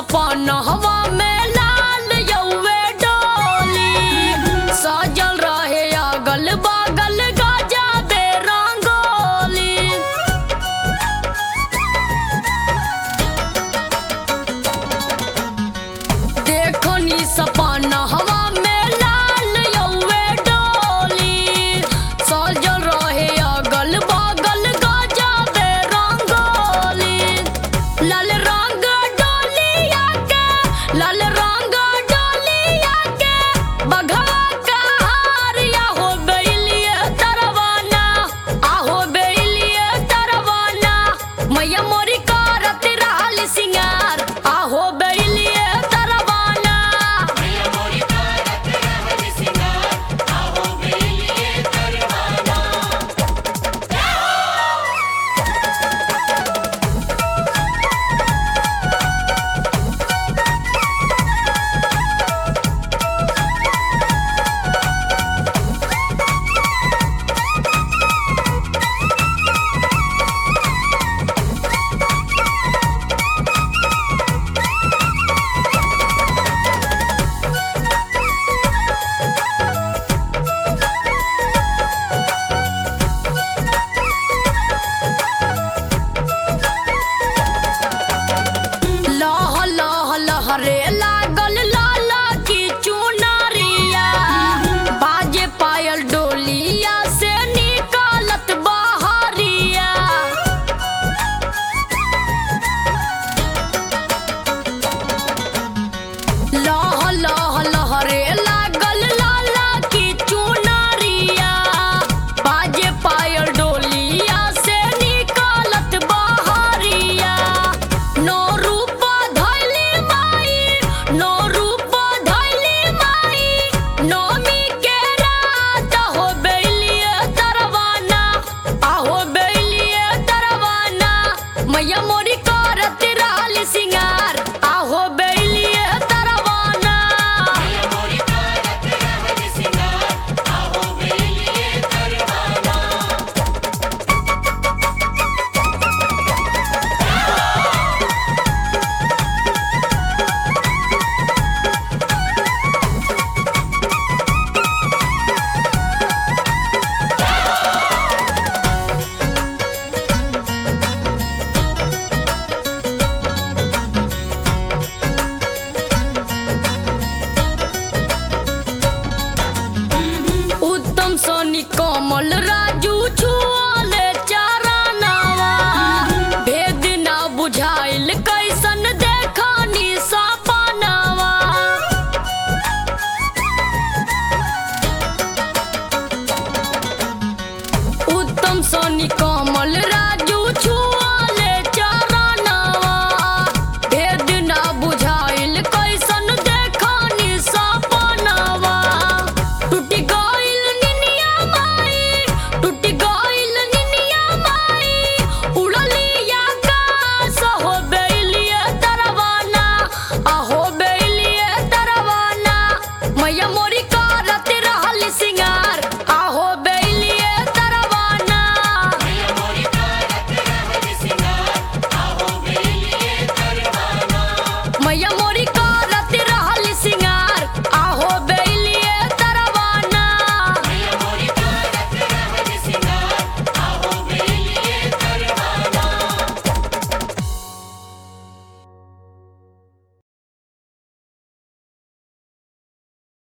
सपनहवा में लाल यौवे डोली सजल रहे अगल बगल गजबे रंगोली देखो नी सपनहवा में लाल यौवे डोली सजल रहे अगल बगल गजबे रंगोली लाल रंग डोलिया के लाल रंग डोलिया के बघवा का हारिया हो बेलिए तरवाना आहो बेलिए तरवाना मैया मोरी करत रहल सिंगार आहो बेलिए तरवाना लह लह लहरे लागल लाल की चुनरिया बाजे पायल डोलिया से निकालत बहरिया लह लह लहरे लागल लाल की चुनरिया बाजे पायल डोलिया से निकालत बहरिया नो रूप धैली माई नो रूप धैली माई नौमी के रात हो बेलिए तरवाना आहो बेलिए तरवाना मैया मोरी करत रहल सिंगार आहो बेलिए तरवाना उत्तम सोनी कोमल राजू छुअले चारानावा भेद ना बुझाइल कैसन देखनी सपनावा उत्तम सोनी कोमल